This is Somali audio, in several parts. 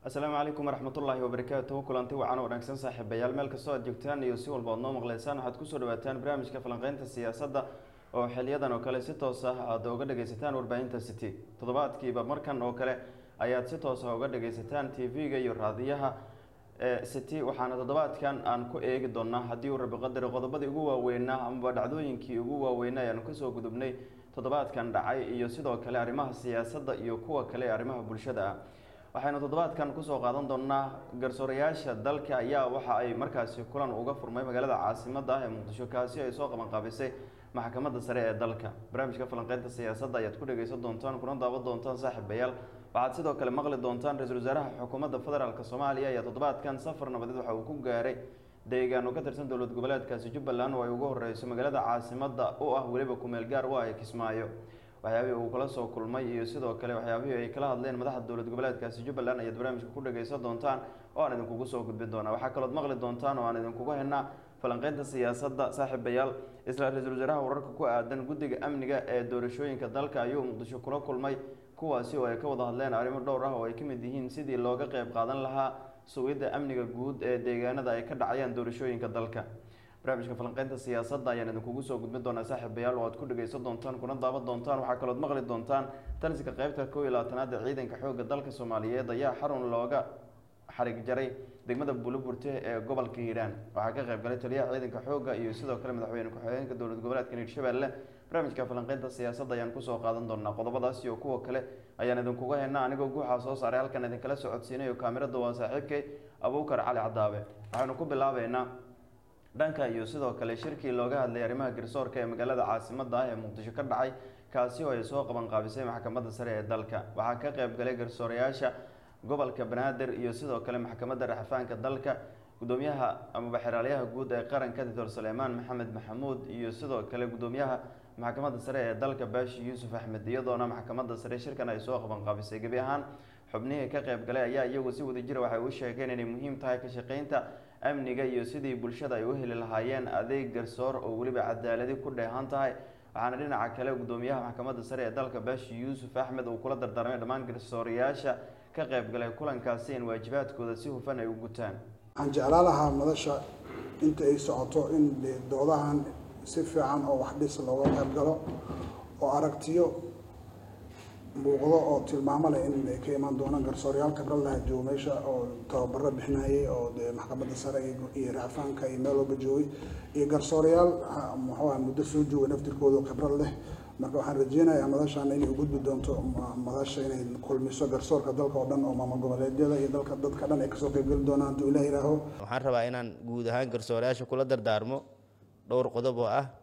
asalaamu calaykum waraxmatullaahi wabarakaatuhu kulanti wacan wanaagsan saaxiibayaal meel kastoo aad joogtaan iyo si walba oad noo maqleysaan waxaad kusoo dhawaataan barnaamijka falanqeynta siyaasadda oo xiliyadan oo kale si toos ah aad uga dhageysataan warbaahinta city toddobaadkiiba markan oo kale ayaad si toos ah uga dhageysataan t v-ga iyo raadiyaha city waxaana toddobaadkan aan ku eegi doonaa haddii uu rabi qadari qodobadii ugu waaweynaa amaba dhacdooyinkii ugu waaweynaa ayaanu kasoo gudubnay toddobaadkan dhacay iyo sidoo kale arrimaha siyaasadda iyo kuwa kale ee arrimaha bulshada ah waxaynu toddobaadkan kusoo qaadan doonaa garsoorayaasha dalka ayaa waxa ay markaasi kulan uga furmay magaalada caasimada ah ee muqdisho kaasi ay soo qabanqaabisay maxkamadda sare ee dalka barnaamijka falanqeynta siyaasadda ayaad ku dhageysan doontaan kuna daawan doontaan saaxiibayaal waxaad sidoo kale maqli doontaan ra-iisul wasaaraha xukuumadda federaalk soomaaliya ayaa toddobaadkan safar nabadeed waxa uu ku gaaray deegaano ka tirsan dowlad goboleedkaasi jubbaland oo ay ugu horeyso magaalada caasimada u ah weliba kumeel gaar u ah ee kismaayo waxyaabihii uu kala soo kulmay iyo sidoo kale waxyaabihii ay kala hadleen madaxda dowlad goboleedkaasi jubbaland ayaad barnaamijka ku dhageysan doontaan oo aan idinkugu soo gudbin doonaa waxaa kalood maqli doontaan oo aan idinkugu henaa falanqeynta siyaasadda saaxiibayaal isla ra-iisul wasaaraha wararka ku aadan guddiga amniga ee doorashooyinka dalka ayuu muqdisho kula kulmay kuwaasi oo ay ka wada hadleen arrimo dhowr ah oo ay ka mid yihiin sidii looga qeyb qaadan lahaa sugidda amniga guud ee deegaanada ay ka dhacayaan doorashooyinka dalka barnaamijka falanqeynta siyaasadda ayaan idinkugu soo gudbin doonaa saaxiibayaal oo aad ku dhageysan doontaan kuna daawan doontaan waxaa kalood maqli doontaan taliska qeybta kow iyo labaatanaad ee ciidanka xoogga dalka soomaaliyeed ayaa xarun looga xarig jaray degmada buuloburte ee gobolka hiiraan waxaa ka qeyb galay taliyaha ciidanka xoogga iyo sidoo kale madaxweyne ku-xigeenka dowlad goboleedka hiirshabelle barnaamijka falanqeynta siyaasadda ayaan kusoo qaadan doonaa qodobadaas iyo kuwa kale ayaan idinkuga henaa anigoo guuxaa soo saaray halkan idinkala socodsiinayo kaamirada waa saaxiibkay abuukar cali cadaabe waxaynu ku bilaabeynaa dhanka iyo sidoo kale shirkii looga hadlay arrimaha garsoorka ee magaalada caasimada ah ee muqdisho ka dhacay kaasi oo ay soo qaban qaabisay maxkamadda sare ee dalka waxaa ka qeyb galay garsoorayaasha gobolka banaadir iyo sidoo kale maxkamadda raxafaanka dalka gudoomiyaha amaba xeraalyaha guud ee qaranka doctor suleymaan maxamed maxamuud iyo sidoo kale gudoomiyaha maxkamadda sare ee dalka baashi yuusuf axmed iyadoona maxkamadda sare shirkan ay soo qaban qaabisay gebi ahaan xubnihii ka qeyb galay ayaa iyagu si wadajira waxay u sheegeen inay muhiim tahay ka shaqeynta amniga iyo sidii bulshada ay u heli lahaayeen adeeg garsoor oo weliba cadaaladi ku dheehan tahay waxaana dhinaca kale gudoomiyaha maxkamadda sare ee dalka baashi yuusuf axmed uu kula dardaarmay dhammaan garsoorayaasha ka qeyb galay kulankaasi in waajibaadkooda si hufan ay u gutaan waxaan jeclaa lahaa madasha inta ay socoto in doodahan si fiican oo wax dhis looga qayb galo oo aragtiyo muuqdo oo tilmaamo leh in ay ka imaan doonaan garsoorayaal khibrad laha joogo meesha oo tababaro bixinayay oo dee maxkamadda sare iyo raafaanka iyo meel walba joogay iyo garsoorayaal muxuuha muddo soo jooga naftirkooda khibrad leh marka waxaan rajeynayaa madashaan inay u gudbi doonto madasha inay kulmiso garsoorka dalka oo dhan oo maamul goboleedyada iyo dalka dadka dhan ay kasoo qaybgeli doonaan hadduu ilah yihaaho waxaan rabaa inaan guud ahaan garsoorayaasha kula dardaarmo dhowr qodob oo ah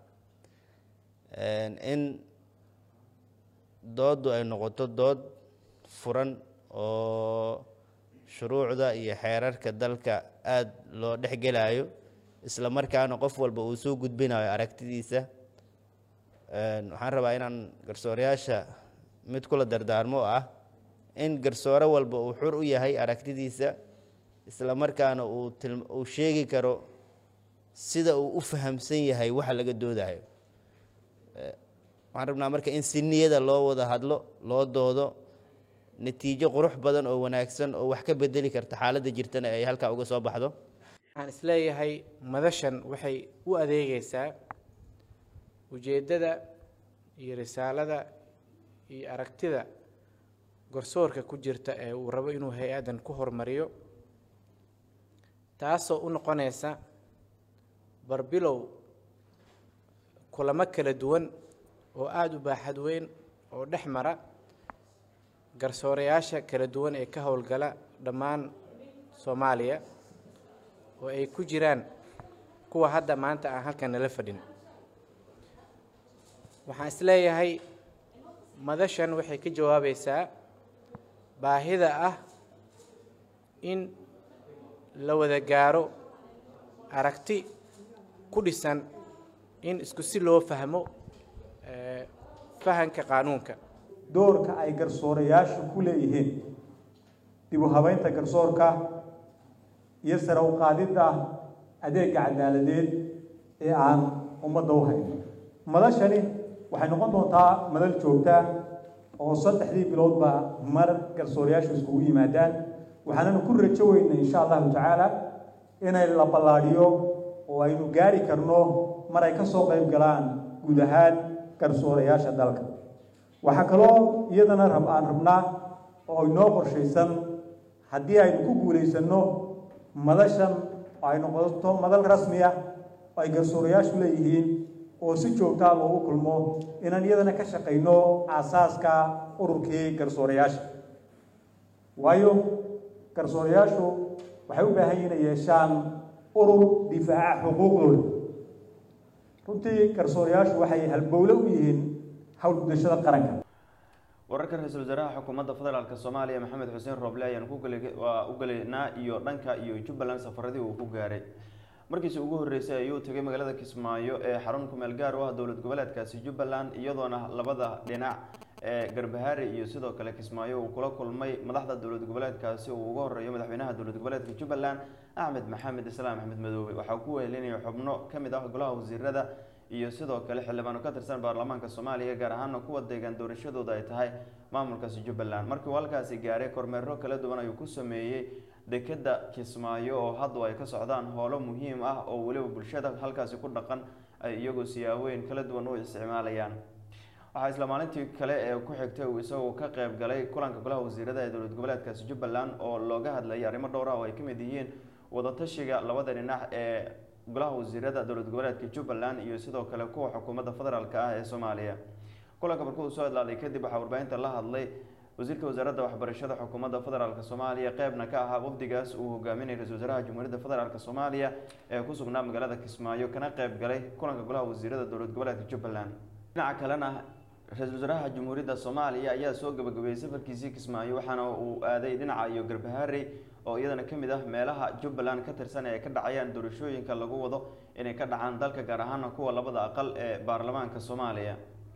in dooddu ay noqoto dood furan oo shuruucda iyo xeerarka dalka aada loo dhexgelayo isla markaana qof walba uu soo gudbinayo aragtidiisa waxaan rabaa inaan garsoorayaasha mid kula dardaarmo oo ah in garsoore walba uu xur u yahay aragtidiisa isla markaana uu uu sheegi karo sida uu u fahamsan yahay waxa laga doodayo waxaan rabnaa marka in si niyada loo wada hadlo loo doodo natiijo qurux badan oo wanaagsan oo wax ka bedeli karta xaaladda jirtana ay halkaa uga soo baxdo waxaan isleeyahay madashan waxay u adeegeysaa ujeeddada iyo risaalada iyo aragtida garsoorka ku jirta ee uu rabo inuu hay-addan ku horumariyo taasoo u noqonaysa barbilow kulamo kala duwan oo aada u baaxad weyn oo dhex mara garsoorayaasha kala duwan ee ka howlgala dhammaan soomaaliya oo ay ku jiraan kuwa hadda maanta aan halkan nala fadhin waxaan isleeyahay madashan waxay ka jawaabaysaa baahida ah in la wada gaaro aragti ku dhisan in isku si loo fahmo fahanka qaanuunka doorka ay garsoorayaashu ku leeyihiin dib u habeynta garsoorka iyo sare u qaadidda adeega cadaaladeed ee aan ummadda u hayn madashani waxay noqon doontaa madal joogta oo saddexdii biloodba mar garsoorayaashu iskugu yimaadaan waxaananu ku rajo weynay insha allahu tacaala inay la ballaadhiyo oo aynu gaari karno mar ay ka soo qayb galaan guud ahaan garsoorayaasha dalka waxaa kaloo iyadana rab aan rabnaa oo inoo qorshaysan haddii aynu ku guulaysanno madashan oo ay noqoto madal rasmi ah oo ay garsoorayaashu leeyihiin oo si joogtaa loogu kulmo inaan iyadana ka shaqayno aasaaska ururkii garsoorayaasha waayo garsoorayaashu waxay u baahan yihin inay yeeshaan urur difaaca xuquuqdooda runtii garsoorayaashu waxay halbowle u yihiin howlgudashada qaranka wararka ra-iisul wasaaraha xukuumadda federaalk soomaaliya maxamed xuseen rooble ayaan kuwaa u gelaynaa iyo dhanka iyo jubbaland safaradii uu ku gaaray markiisi ugu horreysay ayuu tegay magaalada kismaayo ee xarun kumeel gaar u ah dowlad goboleedkaasi jubbaland iyadoona labada dhinac ee garbahaari iyo sidoo kale kismaayo uu kula kulmay madaxda dowlad goboleedkaasi uu uga horeeyo madaxweynaha dowlad goboleedka jubbaland axmed maxamed islaam axmed madoobe waxaa ku wehelinaya xubno kamid ah golaha wasiirada iyo sidoo kale xildhibaano ka tirsan baarlamaanka soomaaliya gaar ahaana kuwa deegaan doorashadooda ay tahay maamulkaasi jubbaland markii uu halkaasi gaaray kormeero kala duwan ayuu ku sameeyey dekeda kismaayo oo hadda ay ka socdaan howlo muhiim ah oo weliba bulshada halkaasi ku dhaqan ay iyagoo siyaaweyn kala duwan u isticmaalayaan waxaa isla maalintii kale ee ku xigtay uu isagoo ka qeyb galay kulanka golaha wasiirada ee dowlad goboleedkaasi jubbaland oo looga hadlayay arrimo dhowr ah oo ay kamid yihiin wadatashiga labada dhinac ee golaha wasiirada dowlad goboleedka jubbaland iyo sidoo kale kuwa xukuumadda federaalk ah ee soomaaliya kulanka markuu uu soo hadlaaday kadib waxaa warbaahinta la hadlay wasiirka wasaaradda waxbarashada xukuumadda federaalk soomaaliya qeybna ka ahaa wafdigaas uu hogaaminayay ra-isul wasaaraha jamhuuriyadda federaalk soomaaliya ee ku sugnaa magaalada kismaayo kana qeyb galay kulanka golaha wasiirada dowlad goboleedka jubbaland dhinaca kalena ra-isul wasaaraha jamhuuriyadda soomaaliya ayaa soo gabagabeeyey safarkiisii kismaayo waxaana uu aaday dhinaca iyo garbahaarey oo iyadana kamid ah meelaha jubbaland ka tirsan ee ay ka dhacayaan doorashooyinka lagu wado inay ka dhacaan dalka gaar ahaana kuwa labada aqal ee baarlamaanka soomaaliya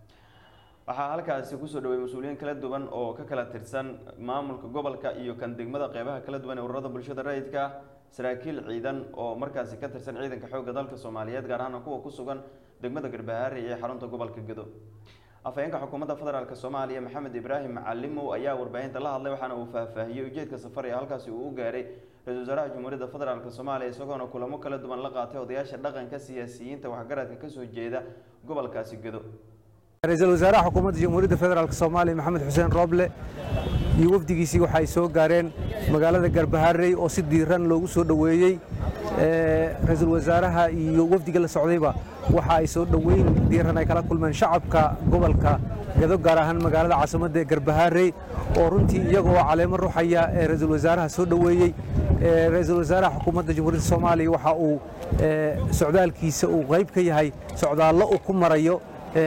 waxaa halkaasi kusoo dhawey mas-uuliyiin kala duwan oo ka kala tirsan maamulka gobolka iyo kan degmada qeybaha kala duwan ee ururada bulshada rayidka ah saraakiil ciidan oo markaasi ka tirsan ciidanka xoogga dalka soomaaliyeed gaar ahaana kuwa ku sugan degmada garbahaari ee xarunta gobolka gedo afhayeenka xukuumadda federaalk soomaaliya maxamed ibraahim macalimow ayaa warbaahinta la hadlay waxaana uu faahfaahiyey ujeedka safar ee halkaasi uu u gaaray ra-isul wasaaraha jamhuuriyadda federaalk soomaaliya isagoona kulamo kala duwan la qaatay odayaasha dhaqanka siyaasiyiinta waxgaradka kasoo jeeda gobolkaasi gedo ra-iisul wasaaraha xukuumadda jamhuuriyadda federaalk soomaaliya maxamed xuseen rooble iyo wafdigiisii waxa ay soo gaareen magaalada garbaharey oo si diiran loogu soo dhoweeyey ra-iisul wasaaraha iyo wafdiga la socdayba waxa ay soo dhoweyn diiran ay kala kulmeen shacabka gobolka gado gaar ahaan magaalada caasimadda ee garbaharey oo runtii iyagoo caleemo ruxaya ee ra-iisul wasaaraha soo dhoweeyey ra-iisul wasaaraha xukuumadda jamhuuriyadda soomaaliya waxa uu socdaalkiisa uu qayb ka yahay socdaallo uu ku marayo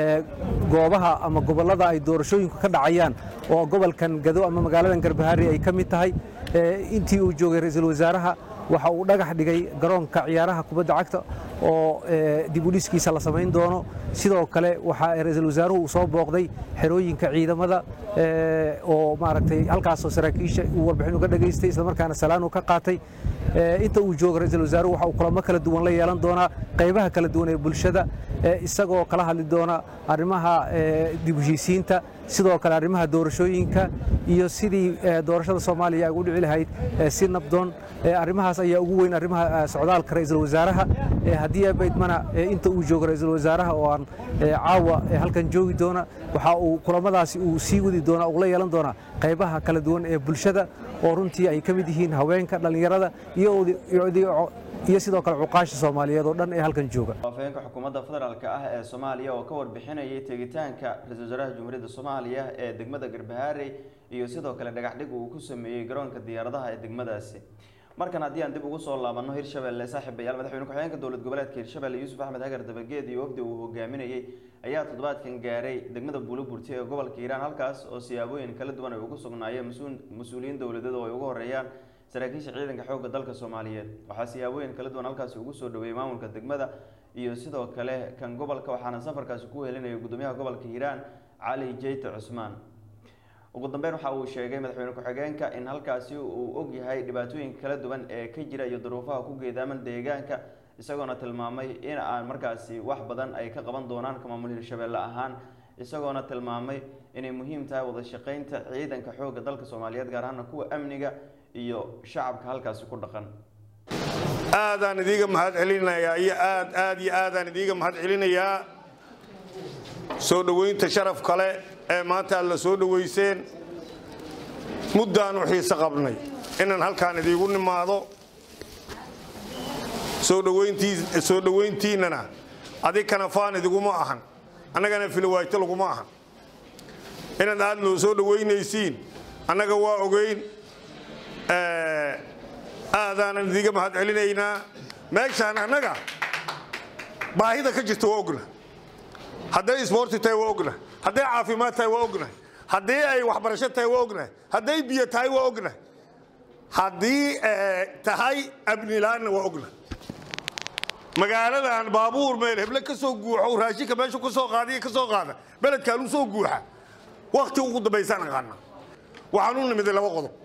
goobaha ama gobollada ay doorashooyinku ka dhacayaan oo gobolkan gado ama magaaladan garbaharey ay ka mid tahay intii uu joogay ra-iisul wasaaraha waxa uu dhagax dhigay garoonka ciyaaraha kubadda cagta oo dib u dhiskiisa la samayn doono sidoo kale waxaa ra-iisul wasaaruhu uu soo booqday xerooyinka ciidamada oo maaragtay halkaasoo saraakiisha uu warbixin uga dhageystay islamarkaana salaan uu ka qaatay inta uu joogo ra-iisul wasaaruhu waxa uu kulamo kala duwan la yeelan doonaa qaybaha kala duwan ee bulshada isagoo kala hadli doona arrimaha dib u heshiisiinta sidoo kale arrimaha doorashooyinka iyo sidii doorashada soomaaliya ay ugu dhici lahayd si nabdoon arrimahaas ayaa ugu weyn arrimaha socdaalka ra-iisul wasaaraha haddii abaydmana inta uu joogo ra-iisul wasaaraha oo aan caawa halkan joogi doona waxa uu kulamadaasi uu sii wadi doonaa uu la yeelan doonaa qaybaha kala duwan ee bulshada oo runtii ay ka mid yihiin haweenka dhallinyarada iyo iyo sidoo kale cuqaasha soomaaliyeed oo dhan ee halkan jooga afhayeenka xukuumadda federaalk ah ee soomaaliya oo ka warbixinayay tegitaanka ra-isul wasaaraha jamhuuriyadda soomaaliya ee degmada garbahaarey iyo sidoo kale dhagax dhig uu ku sameeyey garoonka diyaaradaha ee degmadaasi markan haddii aan dib ugu soo laabanno hirshabelle saaxiibayaal madaxweyne ku-xigeenka dowlad goboleedka hirshabelle yuusuf axmed hagar dabageed iyo wafdi uu hogaaminayey ayaa toddobaadkan gaaray degmada buuloburti ee gobolka hiiraan halkaas oo siyaabooyin kala duwan ay ugu sugnaayeen mas-uuliyiin dowladeed oo ay ugu horeeyaan saraakiisha ciidanka xoogga dalka soomaaliyeed waxaa siyaabooyin kala duwan halkaasi ugu soo dhaweeyey maamulka degmada iyo sidoo kale kan gobolka waxaana safarkaasi ku helinayay gudoomiyaha gobolka hiiraan cali jeyte cusmaan ugu dambeyn waxa uu sheegay madaxweyne ku-xigeenka in halkaasi uu og yahay dhibaatooyinka kala duwan ee ka jira iyo duruufaha ku geedaaman deegaanka isagoona tilmaamay in aan markaasi wax badan ay ka qaban doonaan ka maamul hirshabelle ahaan isagoona tilmaamay inay muhiim tahay wada shaqeynta ciidanka xoogga dalka soomaaliyeed gaar ahaana kuwa amniga iyo shacabka halkaasi ku dhaqan aadaan idiiga mahad celinayaa iyo aad aad iyo aadaan idiiga mahad celinayaa soo dhoweynta sharaf kale ee maanta aad la soo dhoweyseen muddaanu xiise qabnay inaan halkaan idiigu nimaado soo dhoweyntii soo dhoweyntiinnana adikana faan idiguma ahan annagana filwaayto laguma ahan inaad aad noo soo dhoweynaysiin annaga waa ogeyn aadaanan idiga mahad celinaynaa meeshaan annaga baahida ka jirta waa ogna hadday isboorti tahay waa ogna hadday caafimaad tahay waa ogna haddii ay waxbarasho tahay waa ogna hadday biyo tahay waa ogna haddii tahay amnilaanna waa ogna magaaladan baabuur meel heble ka soo guuxo raashinka meeshu ka soo qaadiya ka soo qaada beledkaan u soo guuxa wakti ugu dambaysaan aqaana waxaan u nimiday laba qodob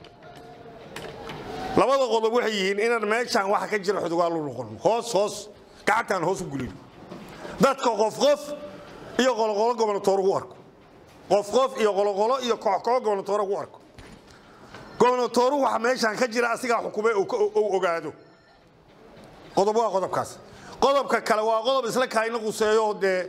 labada qodob waxay yihiin inaan meeshaan waxa ka jira xudugaal u noqon hoos hoos gacantaan hoos u gulin dadka qof qof iyo qoloqolo gobonatoor ugu arko qof qof iyo qoloqolo iyo kooxkoox gobonatoor ugu arko gobonatooru waxa meeshaan ka jira asigaa xukume uu ogaado qodob waa qodobkaas qodobka kale waa qodob isla kaayna quseeyo dee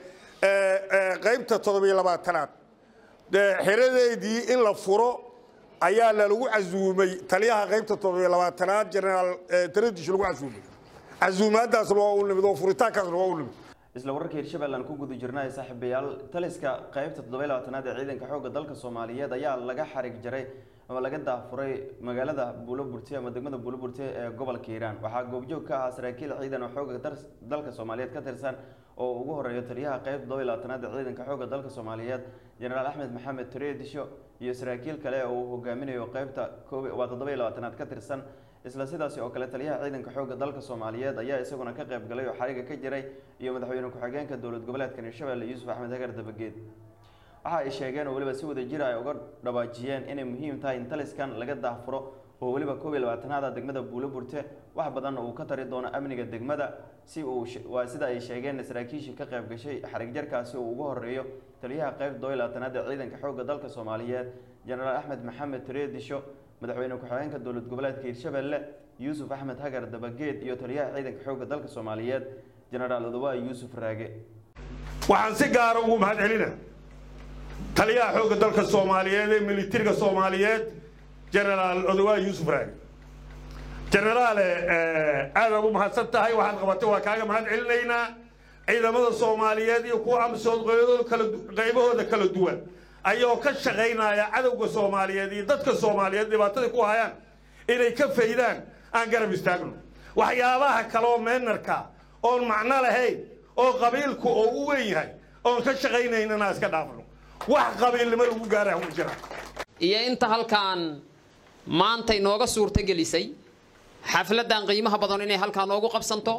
qaybta toddobiyo labaatanaad dee xeradeedii in la furo ayaa lalagu casuumay taliyaha qaybta toddobiyo labaatanaad jenaraal taradish lagu casuumay casuumaadaasna waa u nimid oo furitaankaasna waa u nimid isla wararka hirshabelle aan ku guda jirnay saaxiibayaal taliska qaybta toddoba labaatanaad ee ciidanka xoogga dalka soomaaliyeed ayaa laga xarig jaray ama laga daafuray magaalada buuloburte ama degmada buuloburte ee gobolka hiiraan waxaa goobjoog ka ahaa saraakiil ciidan oo xoogga dalka soomaaliyeed ka tirsan oo ugu horeeyo taliyaha qaybta toddoba labaatanaad ee ciidanka xoogga dalka soomaaliyeed jenaraal axmed maxamed tureedisho iyo saraakiil kale oo uu hogaaminayo qaybta waa toddoba labaatanaad ka tirsan isla sidaasi oo kale taliyaha ciidanka xoogga dalka soomaaliyeed ayaa isaguna ka qayb galay oo xariga ka jiray iyo madaxweyne ku-xigeenka dowlad goboleedka hirshabelle yuusuf axmed hagar dabageed waxa ay sheegeen oo weliba si wada jira ay uga dhawaajiyeen inay muhiim tahay in taliskan laga daahfuro oo weliba koob iyo labaatanaada degmada buuloburte wax badanna uu ka tari doono amniga degmada si uu waa sida ay sheegeen saraakiishii ka qayb gashay xarig jarkaasi uu ugu horeeyo taliyaha qayb toddoba iyo labaatanaad ee ciidanka xoogga dalka soomaaliyeed jenaraal axmed maxamed tureedisho madaxweyne ku-xigeenka dowlad goboleedka hirshabelle yuusuf axmed hagar dabageed iyo taliyaha ciidanka xoogga dalka soomaaliyeed jenaraal odawaay yuusuf raage waxaan si gaara ugu mahad celina taliyaha xoogga dalka soomaaliyeed ee militariga soomaaliyeed jenaraal odawaay yuusuf raage jenaraale aadaad u mahadsan tahay waxaad qabatay waa kaaga mahad celinaynaa ciidamada soomaaliyeed iyo kuwa amsood qaybahooda kala duwan ayoo ka shaqaynaya cadowga soomaaliyeed iyo dadka soomaaliyeed dhibaatada ku hayaan inay ka faydaan aan garab istaagno waxyaabaha kaleoo meenarka oon macno lahayn oo qabiilku oo u weyn yahay oon ka shaqaynaynana iska dhaafno wax qabiilnimo lagu gaara ma jira iyo inta halkaan maantay nooga suurto gelisay xafladdan qiimaha badan inay halkaa noogu qabsanto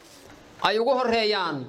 ay ugu horeeyaan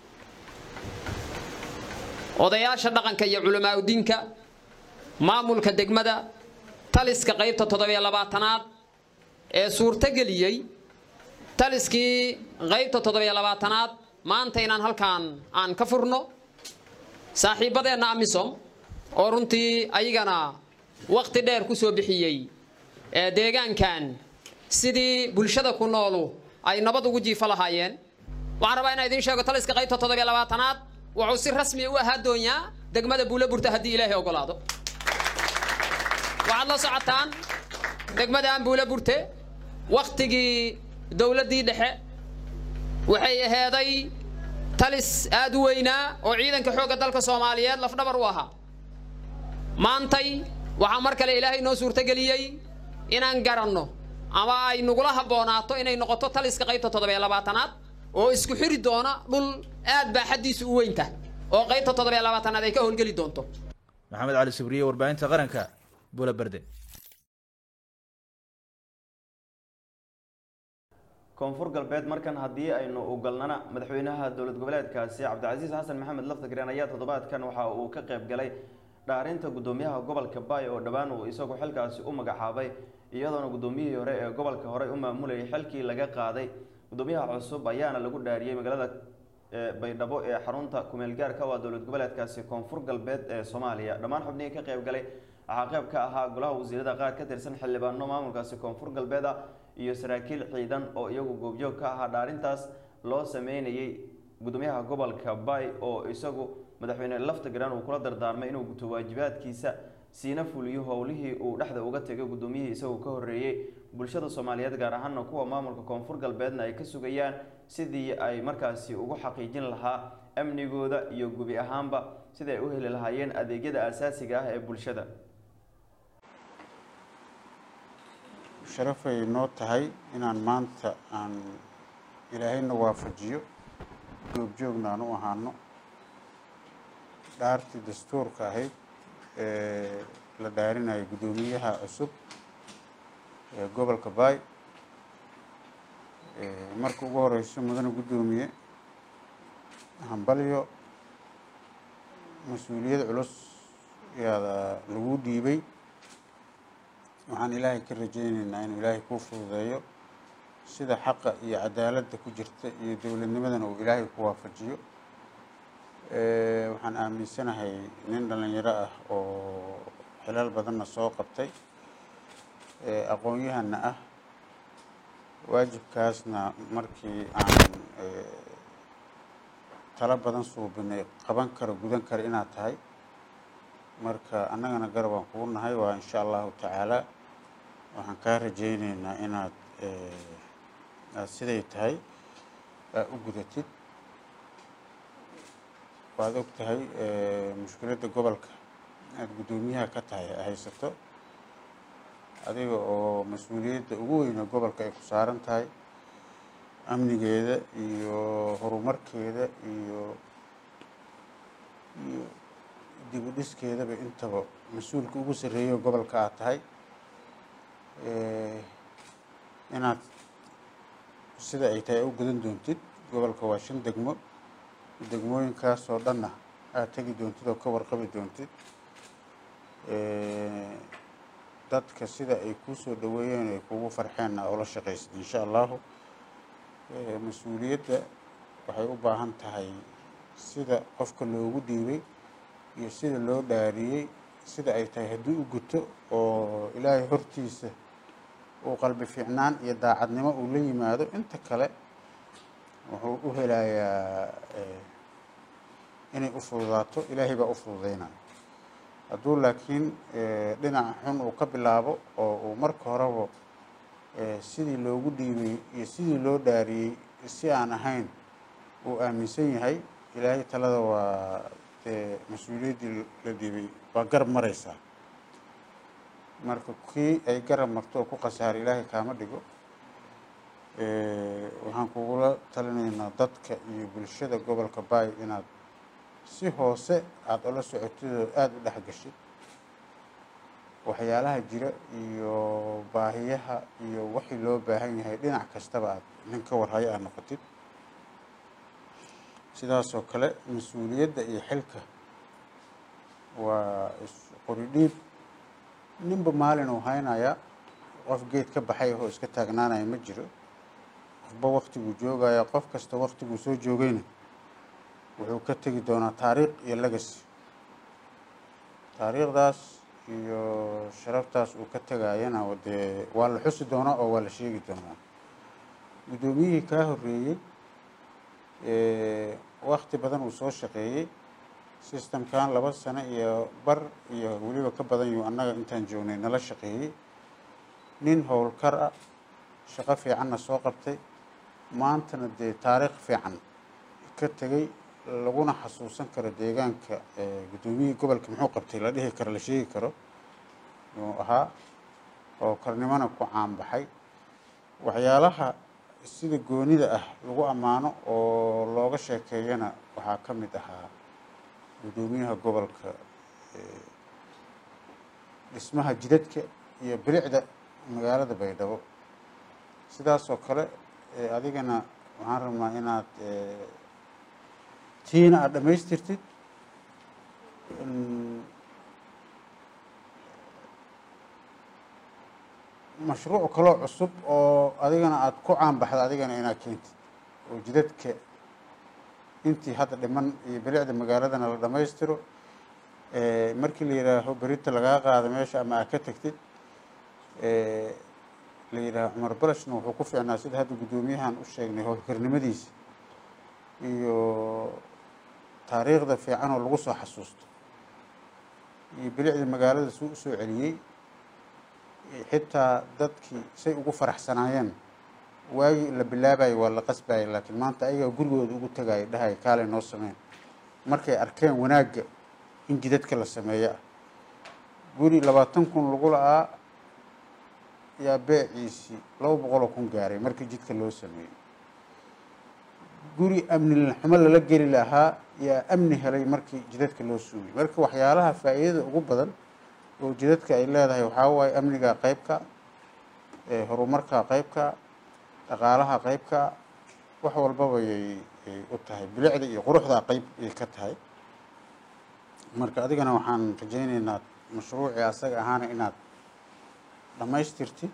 odayaasha dhaqanka iyo culamaauddiinka maamulka degmada taliska qaybta toddobiyo labaatanaad ee suurtogeliyey taliskii qaybta toddobiyo labaatanaad maanta inaan halkaan aan ka furno saaxiibbadeenna amisom oo runtii ayagana wakhti dheer ku soo bixiyey ee deegaankan sidii bulshada ku noolu ay nabad ugu jiifo lahaayeen waxaan rabaa inaan idiin sheego taliska qaybta toddobiyo labaatanaad wuxuu si rasmi u ahaa doonyaa degmada buulaburta haddii ilaahay ogolaado waxaad la socotaan degmadaan buulaburte wakhtigii dowladdii dhexe waxay aheeday talis aad u weynaa oo ciidanka xoogga dalka soomaaliyeed lafdhabar u ahaa maantay waxaa mar kale ilaahay noo suurtogeliyey inaan garanno ama ay nagula habboonaato inay noqoto taliska qaybta toddobiyo labaatanaad oo isku xiri doona dhul aad baa xaddiisu u weynta oo qaybta toddobiyo labaatanaad ay ka howlgeli doonto maxamed cali sibriye warbaahinta qaranka bula berde koonfur galbeed markan haddii aynu u galnana madaxweynaha dowlad goboleedkaasi cabdicasiis xasan maxamed laftagreen ayaa toddobaadkan waxa uu ka qayb galay dhaarinta guddoomiyaha gobolka baay oo dhowaan uu isagu xilkaasi u magacaabay iyadoona guddoomiyihii hore ee gobolka horey u maamulayay xilkii laga qaaday guddoomiyaha cusub ayaana lagu dhaariyey magaalada baydhabo ee xarunta kumeel gaarka waa dowlad goboleedkaasi koonfur galbeed ee soomaaliya dhammaan xubnihii ka qayb galay waxaa qayb ka ahaa golaha wasiirada qaar ka tirsan xildhibaano maamulkaasi koonfur galbeed ah iyo saraakiil ciidan oo iyagu goobjoog ka ahaa dhaarintaas loo sameynayay gudoomiyaha gobolka bay oo isagu madaxweyne lafta garan uu kula dardaarmay inuu guto waajibaadkiisa siina fuliyo howlihii uu dhexda uga tegay gudoomiyihii isagoo ka horeeyey bulshada soomaaliyeed gaar ahaana kuwa maamulka koonfur galbeedna ay ka sugayaan sidii ay markaasi ugu xaqiijin lahaa amnigooda iyo gubi ahaanba sidii ay u heli lahaayeen adeegyada asaasiga ah ee bulshada sharafay noo tahay inaan maanta aan ilaahayna waafajiyo goobjoogna aan u ahaano dhaartii dastuurka ahayd ee la dhaarinayo guddoomiyaha cusub ee gobolka baay marka ugu horeyso mudane guddoomiye hambalyo mas-uuliyad culus yaada lagu dhiibay waxaan ilaahay ka rajayneynaa inuu ilaahay kuu fududeeyo sida xaqa iyo cadaaladda ku jirta iyo dowladnimadana uu ilaahay ku waafajiyo waxaan aaminsanahay nin dhalinyaro ah oo xilal badanna soo qabtay aqoon-yahanna ah waajibkaasna markii aan talo badan suubinay qaban karo gudan karo inaad tahay marka annagana garab aan kugu nahay waa insha allahu tacaala waxaan kaa rajayneynaa inaad aada siday tahay aa u gudatid waad og tahay mushkiladda gobolka aada guddoomiyaha ka tahay haysato adiga oo mas-uuliyadda ugu weyne gobolka ay ku saaran tahay amnigeeda iyo horumarkeeda iyo iyo dib u dhiskeedaba intaba mas-uulka ugu sarreeyo gobolka aad tahay inaad sida ay tahay u gudan doontid gobolka waa shan degmo degmooyinkaasoo dhanna aada tegi doontid oo ka warqabi doontid dadka sida ay kuu soo dhaweeyeen ay kugu farxeenna oola shaqaysid insha allahu mas-uuliyadda waxay u baahan tahay sida qofka loogu dhiibay iyo sida loo dhaariyey sida ay tahay haddii u guto oo ilaahay hortiisa uu qalbi fiicnaan iyo daacadnimo uu la yimaado inta kale wuxuu u helayaa inay u fududaato ilaahay baa u fududeynaya hadduu laakiin dhinaca xun uu ka bilaabo oo uu marka horeba sidii loogu dhiibay iyo sidii loo dhaariyey si aan ahayn uu aaminsan yahay ilaahay talada waa dee mas-uuliyaddii la dhiibay waa garab mareysaa marka kii ay garab marto oo ku khasaaray ilaahay kaama dhigo waxaan kugula talinaynaa dadka iyo bulshada gobolka baay inaad si hoose aada ula socotid oo aada u dhex gashid waxyaalaha jira iyo baahiyaha iyo wixii loo baahan yahay dhinac kastaba aad nin ka warhayo aad noqotid sidaasoo kale mas-uuliyadda iyo xilka waa isqori dhiib ninba maalin uu haynayaa qof geed ka baxay oo iska taagnaanaya ma jiro qofba waktiguu joogaya qof kasta waktiguu soo joogayna wuxuu ka tegi doonaa taariikh iyo legacy taariikhdaas iyo sharaftaas uu ka tegayana dee waa la xusi doonaa oo waa la sheegi doonaa guddoomiyihii kaa horreeyey wakti badan uu soo shaqeeyey systemkan laba sano iyo bar iyo weliba ka badan yuu annaga intaan joognay nala shaqeeyey nin howlkar ah shaqo fiicanna soo qabtay maantana dee taariikh fiican ka tegey laguna xasuusan karo deegaanka guddoomiyihii gobolka muxuu qabtay la dhihi karo la sheegi karo yuu ahaa oo karnimona ku caanbaxay waxyaalaha sida goonida ah lagu ammaano oo looga sheekeeyana waxaa ka mid ahaa guddoomiyaha gobolka dhismaha jidadka iyo bilicda magaalada baydhabo sidaasoo kale adigana waxaan rabnaa inaad tiina aada dhamaystirtid mashruuc kaloo cusub oo adigana aada ku caanbaxda adigana inaad keentid oo jidadka intii hadda dhiman iyo bilicda magaaladana la dhammaystiro Eh, markii la yidhaaho berita lagaa qaado meesha ama aad ka tagtid eh, la yidhaaho cumar balashna wuxuu ku fiicnaa sida hadda guddoomiyahan u sheegnay howlkarnimadiisa iyo taariikhda fiican oo lagu soo xasuusto iyo bilicda magaalada suu usoo celiyey iyo xitaa dadkii say ugu faraxsanaayeen waagii la bilaabayo waa la qasbayay laakiin maanta ayagaa gurigooda ugu tagayo dhahaya kaalay noo sameyn markay arkeen wanaagga in jidadka la sameeyo ah guri labaatan kun lagu la-aa yaa beeciisii laba boqoloo kun gaaray markii jidka loo sameeyey guri amni xumo lala geli lahaa yaa amni helay markii jidadka loo suugay marka waxyaalaha faa'iidada ugu badan oo jidadka ay leedahay waxaa waaye amniga qeybka eh, horumarka qeybka dhaqaalaha qeybka wax walbaba yay yay u tahay bilicda iyo quruxda qeyb ay ka tahay marka adigana waxaan rajaynaynaa mashruucii asaga ahaana inaad dhammaystirtid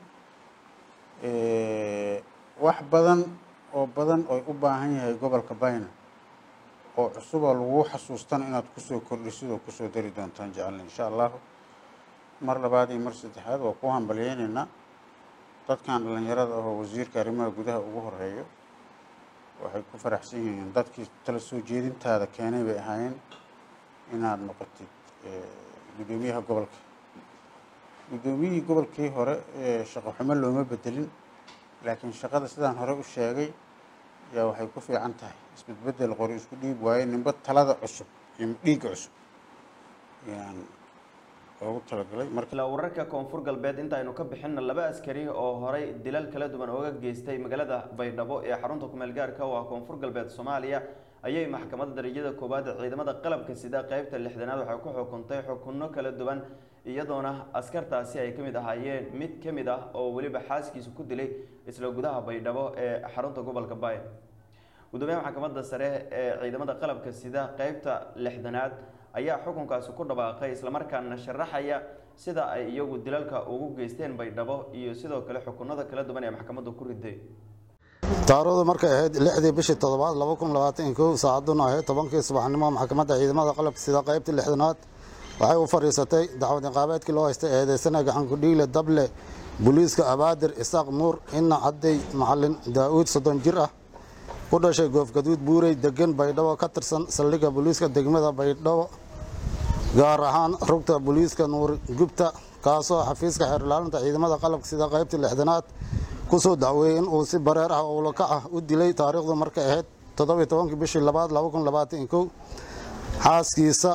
Eh, wax badan oo badan oy u baahan yahay gobolka bayna oo cusuboo lagu xasuustana inaad kusoo kordhisid oo kusoo dari doontaan jecelna insha allahu mar labaad iyo mar saddexaad waa ku hambalyeynaynaa dadkan dhalinyarada ahoo wasiirka arrimaha gudaha ugu horeeyo waxay ku faraxsan yihiin dadkii tala soo jeedintaada keenay bay ahaayeen inaad noqotid eh, guddoomiyaha gobolka guddoomiyihii gobolkii hore ee shaqo xumo looma bedelin laakiin shaqada sidaan hore u sheegay yaa waxay ku fiican tahay isbedbedel qori isku dhiib waaye ninba talada cusub iyo dhiigga cusub ayaan loogu talagalay marka ilaa wararka koonfur galbeed inta aynu ka bixinna laba askari oo horay dilal kala duwan ooga geystay magaalada baydhabo ee xarunta kumeel gaarka oo ah koonfur galbeed soomaaliya ayay maxkamadda darajada koowaad ee ciidamada qalabka sida qeybta lixdanaad waxay ku xukuntay xukunno kala duwan iyadoona askartaasi ay ka mid ahaayeen mid ka mid ah oo weliba xaaskiisa ku dilay isla gudaha baydhabo ee xarunta gobolka baay gudoomiyaha maxkamadda sare ee ciidamada qalabka sida qeybta lixdanaad ayaa xukunkaasi ku dhawaaqay islamarkaana sharaxaya sida ay iyagu dilalka ugu geysteen baydhabo iyo sidoo kale xukunada kala duwan ee maxkamaddu ku riday taariikhdu markay ahayd lixdii bishii toddobaad laba kun labaatan iyo kow saacaduna ahayd tobankii subaxnimo maxkamadda ciidamada qalabka sida qaybtii lixdanaad waxay u fadhiisatay dacwad niqaabeedkii loo haystay eedeysana gacanku dhiile dable booliiska abaadir isaaq nuur ina cadday macalin daa-uud soddon jir ah ku dhashay goofgaduud buurey degan baydhabo ka tirsan saldhigga booliiska degmada baydhabo gaar ahaan rugta booliiska nuur gubta kaasoo xafiiska xeerlaalinta ciidamada qalabka sida qaybtii lixdanaad kusoo dacweeyey in uu si bareer ah oo lakac ah u dilay taariikhdu markay ahayd toddobiyo tobankii bishii labaad laba kun labaatan iyo kow xaaskiisa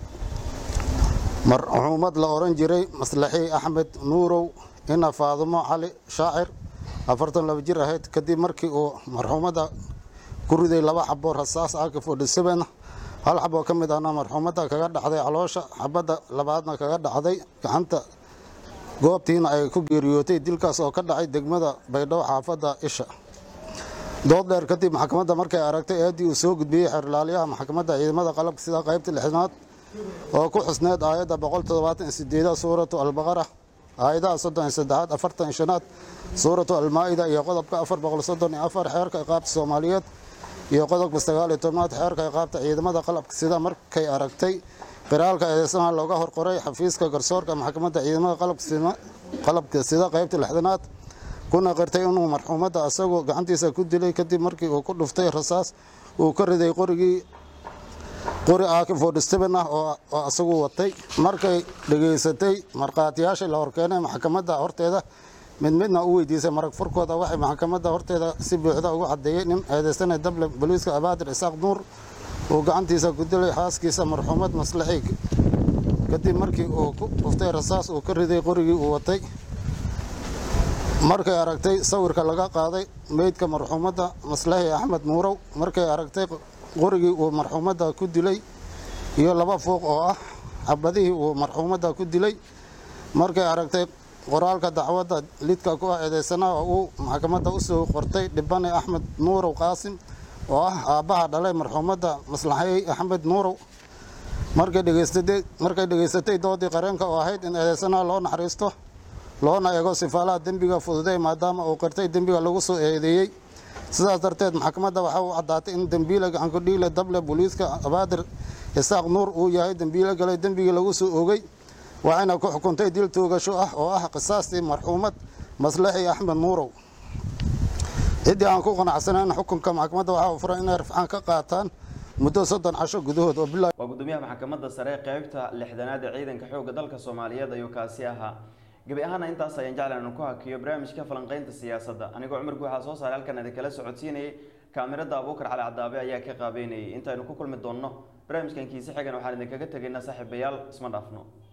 marxuumad la oran jiray maslaxi axmed nuurow ina faadumo cali shaacir afartan laba jir ahayd kadib markii uu marxuumadda ku riday laba xabo rasaas ak forty seven hal xaboo ka mid ahna marxuumadda kaga dhacday caloosha xabadda labaadna kaga dhacday gacanta goobtiina ay ku geeriyootay dilkaas oo ka dhacay degmada baydhabo xaafadda isha dood dheer kadib maxkamadda markay aragtay eeddii uu soo gudbiyey xeerlaaliyaha maxkamadda ciidamada qalabka sida qaybta lixdanaad oo ku xusneed aayadda boqol toddobaatan iyo sideedaad suuratu albaqara aayadaha soddon iyo saddexaad afartan iyo shanaad suuratu almaa-ida iyo qodobka afar boqol soddon iyo afar xeerka iqaabta soomaaliyeed iyo qodobka sagaal iyo tobnaad xeerka iqaabta ciidamada qalabka sida markay aragtay qiraalka eedeysanaha looga horqoray xafiiska garsoorka maxkamadda ciidamada qalabka sida qaybta lixdanaad kuna qirtay inuu marxuumadda asagoo gacantiisa ku dilay kadib markii uu ku dhuftay rasaas uu ka riday qorigii qori ak forty seven ah oo asagu watay markay dhegaysatay markhaatiyaashii la horkeenay maxkamadda horteeda mid midna u weydiisay marag furkooda waxay maxkamadda horteeda si buuxda ugu caddeeyey nin eedeysanay dable boliiska abaadir isaaq nuur uu gacantiisa ku dilay xaaskiisa marxuumad maslaxi kadib markii uu ku dhuftay rasaas uu ka riday qorigii uu watay markay aragtay sawirka laga qaaday meydka marxuumadda maslaxi axmed nuurow markay aragtay qorigii uu marxuumadda ku dilay iyo laba fuuq oo ah xabadihii uu marxuumadda ku dilay markay aragtay qoraalka dacwadda lidka ku ah eedeysanaha oo uu maxkamadda u soo qortay dhibane axmed nuurow qaasim oo ah aabbaha dhalay marxuumadda maslaxey axmed nuurow markay dhegaysatay markay dhegaysatay doodii qareenka oo ahayd in eedeysanaha loo naxariisto loona eego sifaalaha dembiga fududay maadaama uu qirtay dembiga lagu soo eedeeyey sidaas darteed maxkamadda waxaa u caddaatay in dembiile gacankudhiile dable booliiska abaadir isaaq nuur uu yahay dembiilo galay dembigii lagu soo oogay waxayna ku xukuntay dil toogasho ah oo ah qisaastii marxuumad maslaxi axmed nuurow ciddii aan ku qanacsanayn xukunka maxkamadda waxaa u furan inay rafcaan ka qaataan muddo soddon casho gudahood oo bilaa waa gudoomiyaha maxkamadda sare ee qeybta lixdanaad ee ciidanka xoogga dalka soomaaliyeed ayuu kaasi ahaa gebi ahaana intaas ayaan jeclan inaan ku hakiyo barnaamijka falanqeynta siyaasadda anigoo cumar guuxaa soo saaray halkan idinkala socodsiinayay kaamirada abuukar cali cadaabe ayaa ka qaabeynayay intaynu ku kulmi doonno barnaamijkan kiise xigan waxaan idinkaga tegaynaa saaxiibayaal isma dhaafno